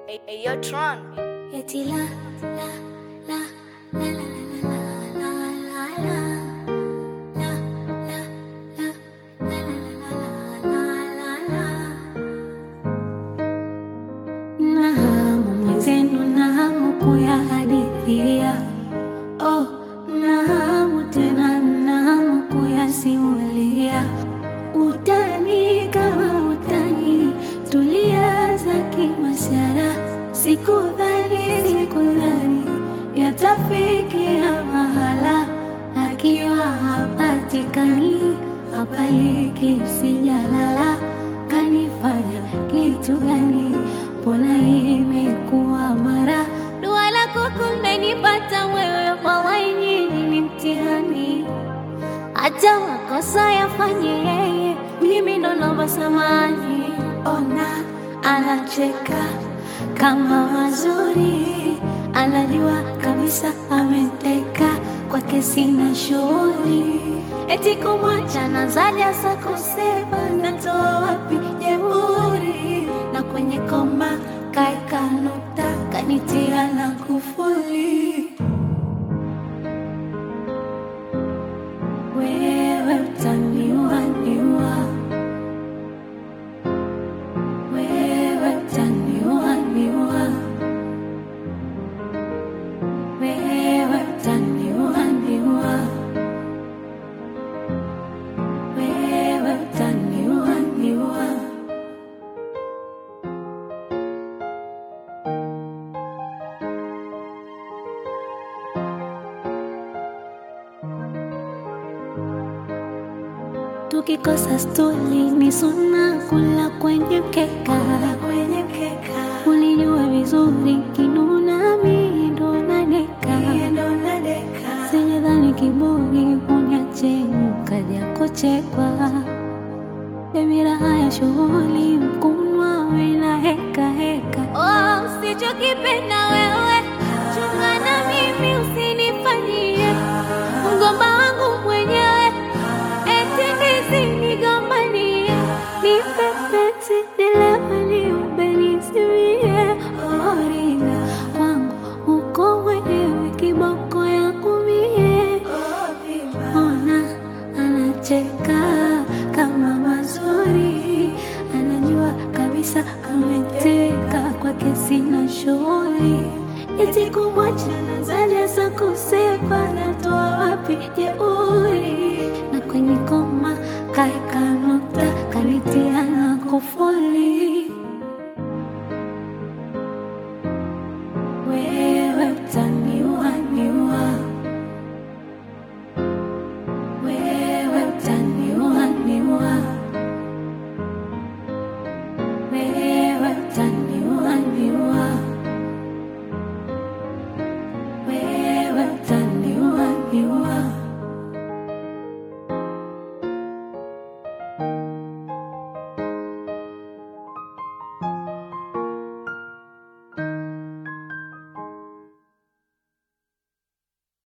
Hey, hey, yo, Tron. Eti la la la la la la la la la la la la la la la la na hamu mwenzenu na hamu kuyahadithia oh, na hamu tena na hamu kuyasimulia utani kama utani tulianza kimasara sikudhani sikudhani yatafikia mahala akiwa hapatikani hapaliki sijalala kanifanya kitu gani mbona imekuwa mara dua lako kumenipata wewe wallahi nyinyi ni mtihani hata makosa yafanye yeye, mimi ndo naomba samani. Ona anacheka kama mazuri, anajua kabisa ameteka kwake, sina shughuli eti kumwacha nazaja sa kusema natoa wapi jeuri, na kwenye koma kaeka nukta kanitia na kufuli wewe utaniua niua, wewe utaniua niua, wewe utaniua niua, wewe utaniua niua. Tukikosa stuli ni suna kula kwenye mkeka, kwenye mkeka. Ulijua vizuri kinuna mimi ndo nadeka, sijadhani kiburi uniache ukaja kuchekwa. Dhamira haya shughuli mkunwa wena heka heka. Oh, usichokipenda wewe chunga na mimi usinifanyie mgomba wangu mwenyewe eti nisinigombanie nipepeti nilewe ubenisimie orina kwangu uko mwenyewe kiboko yangu mie ona anacheka kama mazuri anajua kabisa ameteka kwake sina shughuli eti kumwacha nazaja sa kusepa natoa wapi jeuri